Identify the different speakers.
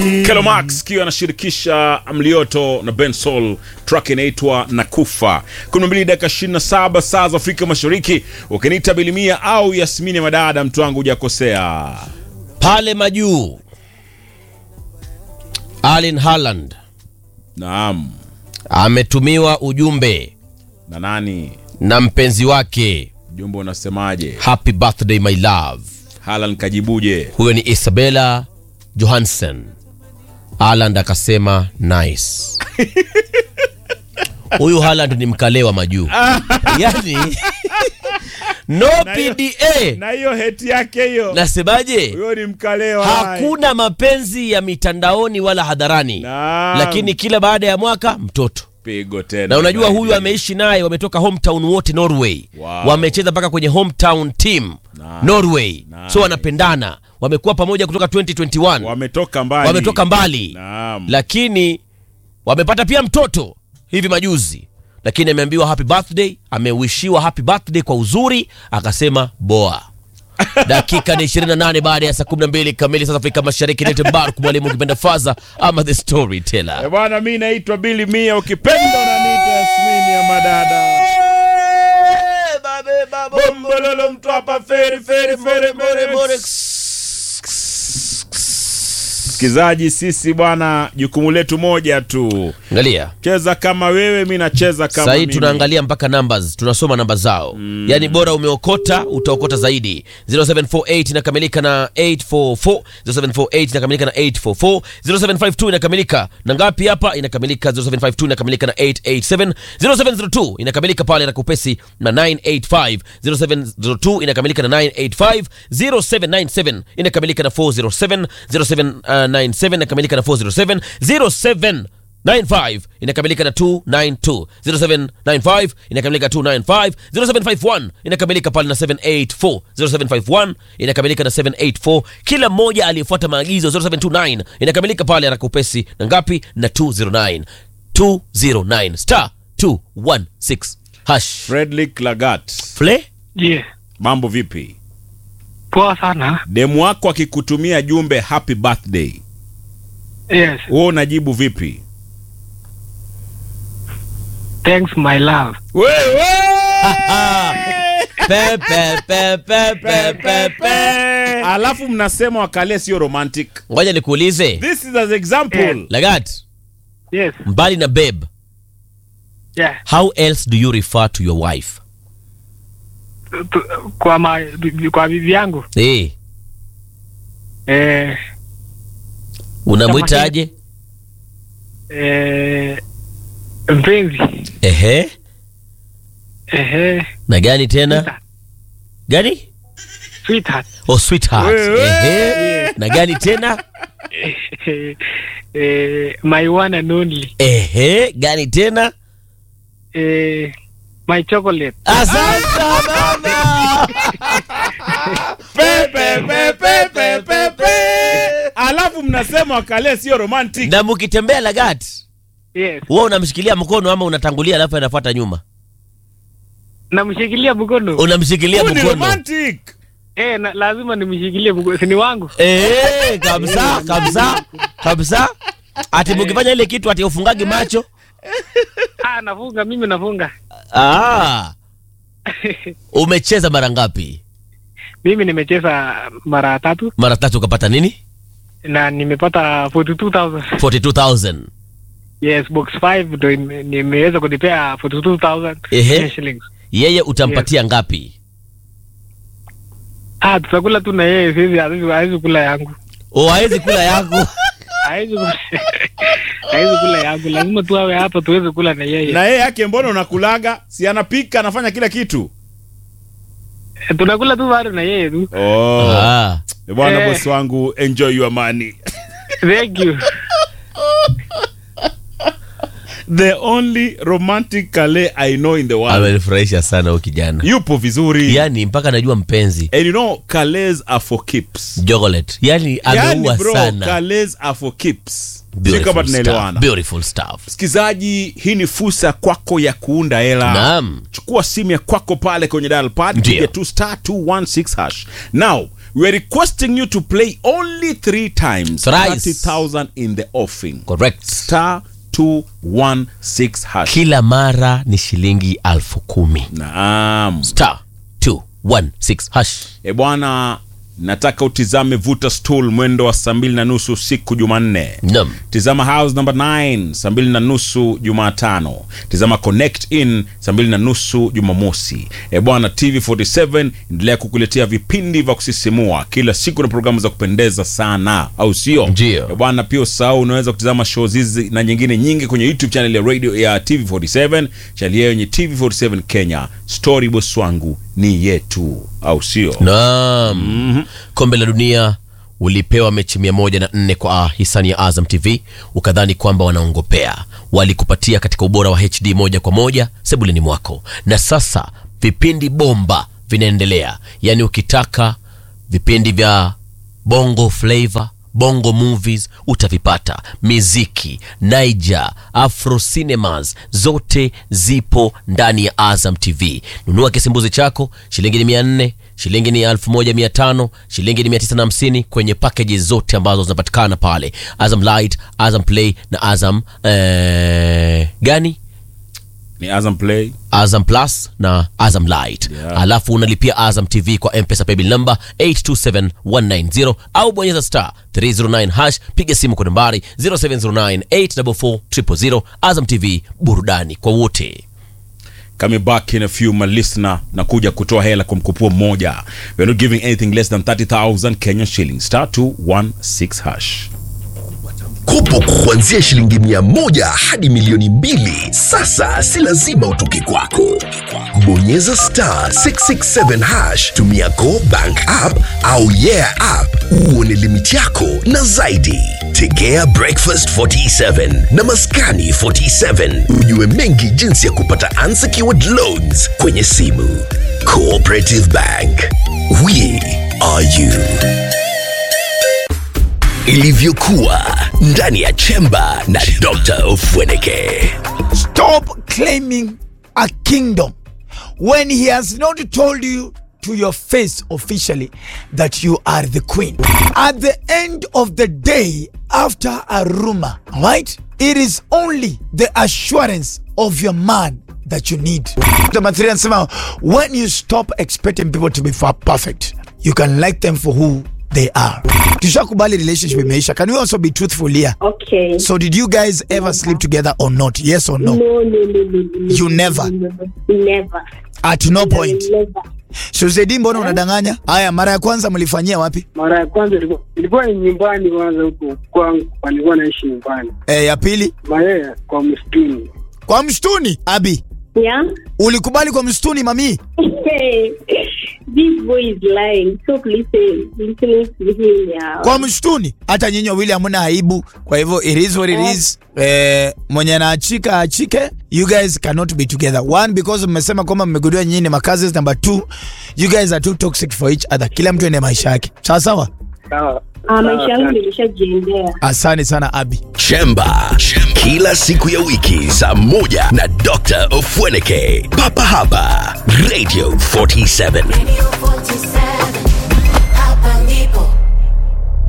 Speaker 1: Kelo Max kiwa anashirikisha Mlioto na Ben Sol, track inaitwa Nakufa. 12 dakika 27 saa za Afrika Mashariki. Ukiniita Bilimia au Yasmini Madada, mtu wangu hujakosea.
Speaker 2: pale majuu Erling Haaland
Speaker 1: Naam.
Speaker 2: ametumiwa ujumbe
Speaker 1: Na nani?
Speaker 2: na mpenzi wake
Speaker 1: Jumbe unasemaje?
Speaker 2: happy birthday my love
Speaker 1: Haaland kajibuje?
Speaker 2: huyo ni Isabella Johansen Haaland akasema nice huyu Haaland ni mkalewa majuu yani no PDA
Speaker 1: Na hiyo heti yake hiyo.
Speaker 2: nasemaje
Speaker 1: Huyo ni mkalewa.
Speaker 2: hakuna mapenzi ya mitandaoni wala hadharani
Speaker 1: Naam.
Speaker 2: lakini kila baada ya mwaka mtoto
Speaker 1: pigo tena.
Speaker 2: na unajua huyu
Speaker 1: Nigeria.
Speaker 2: ameishi naye wametoka hometown wote norway
Speaker 1: Wow.
Speaker 2: wamecheza mpaka kwenye hometown team
Speaker 1: Nice.
Speaker 2: norway
Speaker 1: Nice.
Speaker 2: so wanapendana wamekuwa pamoja kutoka 2021
Speaker 1: wametoka mbali.
Speaker 2: wametoka mbali
Speaker 1: Naam.
Speaker 2: lakini wamepata pia mtoto hivi majuzi lakini ameambiwa happy birthday amewishiwa happy birthday kwa uzuri akasema boa dakika ni 28 baada ya saa 12 kamili sasa afrika mashariki nite mbaruk mwalimu ukipenda faza ama the storyteller
Speaker 1: Eh, bwana mi naitwa Billy Mia ukipenda na nita Yasmini ya madada. Bombololo mtu hapa feri feri feri feri. Msikizaji, sisi bwana, jukumu letu moja tu,
Speaker 2: angalia
Speaker 1: cheza kama wewe, mi nacheza kama
Speaker 2: sahii
Speaker 1: mimi.
Speaker 2: tunaangalia mpaka numbers tunasoma namba zao mm. yaani bora umeokota utaokota zaidi 0748 inakamilika na 844 0748 inakamilika na 844 0752 inakamilika na ngapi hapa inakamilika 0752 inakamilika na 887 0702 inakamilika pale na kupesi na 985 0702 inakamilika na 985 0797 inakamilika na 407 0797 inakamilika na 407 07 95 inakamilika na 292 0795 inakamilika 295 0751 inakamilika pale na 784 0751 inakamilika na 784 kila mmoja aliyefuata maagizo 0729 inakamilika pale anakupesi na ngapi na 209 209 star 216 hash
Speaker 1: Fredrick Lagat,
Speaker 2: fle
Speaker 3: Je,
Speaker 1: mambo vipi?
Speaker 3: poa sana.
Speaker 1: Demu wako akikutumia jumbe happy birthday,
Speaker 3: Yes,
Speaker 1: wewe unajibu vipi?
Speaker 3: thanks my love.
Speaker 1: Wewe
Speaker 2: pe pe pe pe pe pe pe
Speaker 1: alafu mnasema wakale sio romantic.
Speaker 2: ngoja nikuulize
Speaker 1: This is as example.
Speaker 2: lagat
Speaker 3: Yes,
Speaker 2: mbali na babe
Speaker 3: yeah.
Speaker 2: how else do you refer to your wife
Speaker 3: Tu- Kwa ma, bi- kwa bibi yangu
Speaker 2: eh
Speaker 3: eh,
Speaker 2: unamwitaje
Speaker 3: eh, mpenzi
Speaker 2: ehe
Speaker 3: ehe,
Speaker 2: na gani tena
Speaker 3: sweetheart,
Speaker 2: gani
Speaker 3: sweetheart
Speaker 2: oh sweetheart
Speaker 1: Wewe.
Speaker 2: ehe na gani tena
Speaker 3: eh, eh, my one and only
Speaker 2: ehe gani tena
Speaker 3: eh, my chocolate
Speaker 2: asante baba
Speaker 1: Pepe, pepe, pepe, pepe. Alafu mnasema wakale sio romantic.
Speaker 2: na mkitembea lagat
Speaker 3: yes,
Speaker 2: wewe unamshikilia mkono ama unatangulia alafu anafuata nyuma
Speaker 3: namshikilia mkono
Speaker 2: unamshikilia
Speaker 1: Huyu ni
Speaker 2: mkono
Speaker 1: romantic.
Speaker 3: eh, na, lazima nimshikilie mkono, si ni wangu
Speaker 2: Eh, kabisa kabisa kabisa ati mkifanya ile kitu ati ufungagi macho
Speaker 3: ah, nafunga mimi nafunga
Speaker 2: ah, umecheza mara ngapi
Speaker 3: mimi nimecheza mara tatu
Speaker 2: mara tatu ukapata nini
Speaker 3: na nimepata 42000
Speaker 2: 42000
Speaker 3: yes box 5 ndo ime- nimeweza kunipea 42000
Speaker 2: Ehe.
Speaker 3: Kenya shillings
Speaker 2: yeye utampatia ngapi
Speaker 3: ah tutakula tu na yeye sisi hawezi hawezi kula yangu
Speaker 2: o hawezi kula yangu
Speaker 3: hawezi kula hawezi kula yangu lazima tu awe hapa tuweze kula na yeye
Speaker 1: Na yeye yake mbona unakulaga? Si anapika, anafanya kila kitu.
Speaker 3: Eh, tunakula tu bado na yeye tu
Speaker 1: Oh.
Speaker 2: ah.
Speaker 1: Bwana
Speaker 3: Eh.
Speaker 1: bosi wangu, enjoy your money.
Speaker 3: thank you
Speaker 1: The only romantic kale I know in the world.
Speaker 2: amenifurahisha sana huyu kijana
Speaker 1: Yupo vizuri.
Speaker 2: yani mpaka najua mpenzi
Speaker 1: And you know, kales are for keeps.
Speaker 2: jogolet yani ameua
Speaker 1: Yani bro,
Speaker 2: sana
Speaker 1: kales are for keeps. Sio
Speaker 2: Beautiful
Speaker 1: kama
Speaker 2: stuff,
Speaker 1: tunaelewana.
Speaker 2: beautiful stuff
Speaker 1: Msikizaji, hii ni fursa kwako ya kuunda hela.
Speaker 2: naam
Speaker 1: Chukua simu ya kwako pale kwenye dial pad,
Speaker 2: Ndio.
Speaker 1: piga tu star 216 hash. Now, we are requesting you to play only three times
Speaker 2: Thrice.
Speaker 1: 30000 in the offing
Speaker 2: correct
Speaker 1: star 216 hash
Speaker 2: kila mara ni shilingi alfu kumi
Speaker 1: naam
Speaker 2: star 216 hash
Speaker 1: e bwana nataka utizame vuta stool mwendo wa saa mbili na nusu usiku jumanne
Speaker 2: nam
Speaker 1: tizama house number 9 saa mbili na nusu jumatano tizama connect in saa mbili na nusu jumamosi e bwana tv 47 endelea kukuletea vipindi vya kusisimua kila siku na programu za kupendeza sana au sio
Speaker 2: Ndio.
Speaker 1: e bwana pia usahau unaweza kutizama shows hizi na nyingine nyingi kwenye youtube channel ya radio ya tv 47 channel yao yenye tv 47 kenya story boss wangu ni yetu au sio
Speaker 2: Naam. Kombe la dunia ulipewa mechi mia moja na nne kwa hisani ya Azam TV, ukadhani kwamba wanaongopea. Walikupatia katika ubora wa HD moja kwa moja sebuleni mwako, na sasa vipindi bomba vinaendelea. Yaani ukitaka vipindi vya bongo flavor bongo movies utavipata miziki niger afro cinemas zote zipo ndani ya azam tv nunua kisimbuzi chako shilingi ni mia nne shilingi ni elfu moja mia tano shilingi ni mia tisa na hamsini kwenye pakeji zote ambazo zinapatikana pale azam light azam play na azam eh, gani
Speaker 1: ni azam play
Speaker 2: Azam Plus na Azam Light
Speaker 1: Yeah.
Speaker 2: alafu unalipia Azam TV kwa M-Pesa paybill number 827190 au bonyeza star 309 hash, piga simu kwa nambari 0709844000. Azam TV, burudani kwa wote.
Speaker 1: coming back in a few my listener na kuja kutoa hela kwa mkupuo mmoja we're not giving anything less than 30000 kenyan shillings star 216 hash
Speaker 4: kopo kuanzia shilingi mia moja hadi milioni mbili sasa si lazima utoke kwako bonyeza star 667 hash tumia go bank app au yeah app uone limiti yako na zaidi tegea breakfast 47 na maskani 47 ujue mengi jinsi ya kupata unsecured loans kwenye simu cooperative bank we are you ilivyokuwa ndani ya chemba na dr ofweneke
Speaker 5: Stop claiming a kingdom when he has not told you to your face officially that you are the queen. At the end of the day, after a rumor, right? It is only the assurance of your man that you need. Number three, anasema, when you stop expecting people to be fa- perfect, you can like them for who they are. Tushakubali relationship imeisha. Can we also be truthful here?
Speaker 6: Okay.
Speaker 5: So did you guys ever sleep together or not? Yes or no?
Speaker 6: no, no, no, no, no.
Speaker 5: You never?
Speaker 6: Never. Never.
Speaker 5: At no point.
Speaker 6: Never.
Speaker 5: Suzedi, mbona unadanganya? Haya, mara ya kwanza mlifanyia wapi?
Speaker 3: Mara ya kwanza ilikuwa ilikuwa ni nyumbani kwanza, huko kwangu walikuwa naishi nyumbani,
Speaker 5: E, ya pili
Speaker 3: mayeye kwa msituni.
Speaker 5: kwa msituni. Abi,
Speaker 6: Yeah.
Speaker 5: ulikubali kwa msituni mami?
Speaker 6: Hey, this boy is lying. Stop listening, listening to him. Yeah.
Speaker 5: Kwa msituni. Hata nyinyi wawili hamna aibu. Kwa hivyo it is what it is. Eh, mwenye anaachika achike. You guys cannot be together. One because mmesema kwamba mmegundua nyinyi ni makazi. Number two, you guys are too toxic for each other. Kila mtu ende maisha yake. Sawa sawa.
Speaker 3: Sawa.
Speaker 6: Ah, maisha yangu
Speaker 3: Asante.
Speaker 6: nilishajiendea.
Speaker 5: Asante sana Abi.
Speaker 4: chemba kila siku ya wiki saa moja na dr ofweneke papa hapa radio 47
Speaker 7: Radio 47.